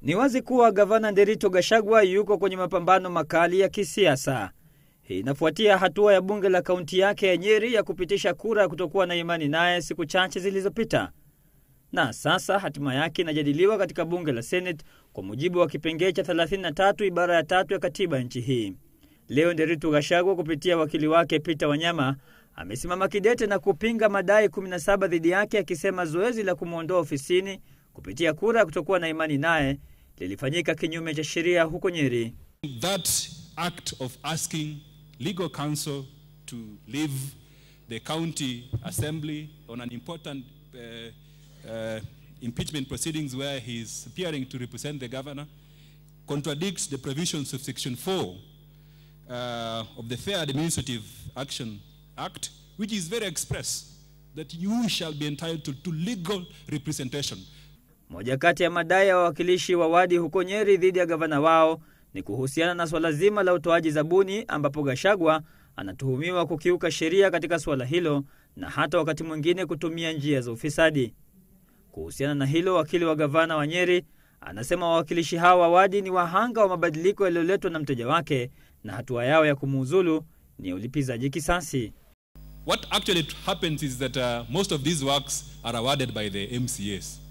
Ni wazi kuwa gavana Nderitu Gachagua yuko kwenye mapambano makali ya kisiasa. Hii inafuatia hatua ya bunge la kaunti yake ya Nyeri ya kupitisha kura ya kutokuwa na imani naye siku chache zilizopita, na sasa hatima yake inajadiliwa katika bunge la Senate kwa mujibu wa kipengee cha 33 ibara ya tatu ya katiba ya nchi hii. Leo Nderitu Gachagua kupitia wakili wake Peter Wanyama amesimama kidete na kupinga madai 17 dhidi yake, akisema zoezi la kumwondoa ofisini kupitia kura ya kutokuwa na imani naye lilifanyika kinyume cha sheria huko Nyeri. That act of asking legal counsel to leave the county assembly on an important uh, uh, impeachment proceedings where he is appearing to represent the governor contradicts the provisions of section 4 uh, of the Fair Administrative Action Act, which is very express that you shall be entitled to legal representation. Moja kati ya madai ya wawakilishi wa wadi huko Nyeri dhidi ya gavana wao ni kuhusiana na swala zima la utoaji zabuni, ambapo Gachagua anatuhumiwa kukiuka sheria katika suala hilo na hata wakati mwingine kutumia njia za ufisadi. Kuhusiana na hilo, wakili wa gavana wa Nyeri anasema wawakilishi hao wa wadi ni wahanga wa mabadiliko yaliyoletwa na mteja wake na hatua yao ya kumuuzulu ni ulipizaji kisasi. What actually happens is that uh, most of these works are awarded by the MCAs.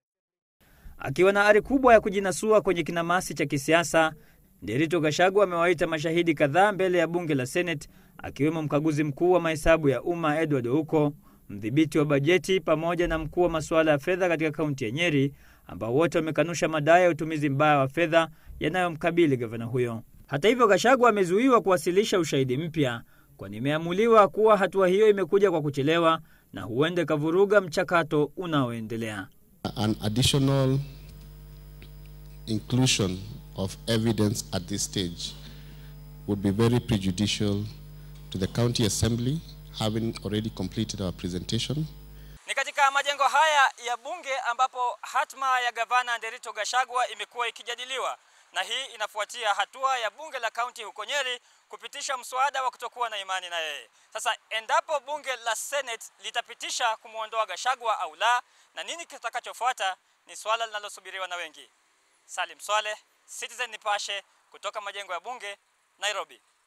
Akiwa na ari kubwa ya kujinasua kwenye kinamasi cha kisiasa, Nderitu Gachagua amewaita mashahidi kadhaa mbele ya bunge la Senate, akiwemo mkaguzi mkuu wa mahesabu ya umma Edward Ouko, mdhibiti wa bajeti pamoja na mkuu wa masuala ya fedha katika kaunti ya Nyeri, ambao wote wamekanusha madai ya utumizi mbaya wa fedha yanayomkabili gavana huyo. Hata hivyo, Gachagua amezuiwa kuwasilisha ushahidi mpya, kwani imeamuliwa kuwa hatua hiyo imekuja kwa kuchelewa na huenda ikavuruga mchakato unaoendelea. An additional inclusion of evidence at this stage would be very prejudicial to the county assembly having already completed our presentation. Ni katika majengo haya ya bunge ambapo hatma ya gavana Nderitu Gachagua imekuwa ikijadiliwa, na hii inafuatia hatua ya bunge la kaunti huko Nyeri kupitisha mswada wa kutokuwa na imani na yeye. Sasa endapo bunge la Senate litapitisha kumwondoa Gachagua au la, na nini kitakachofuata ni swala linalosubiriwa na wengi. Salim Swaleh, Citizen Nipashe, kutoka majengo ya bunge, Nairobi.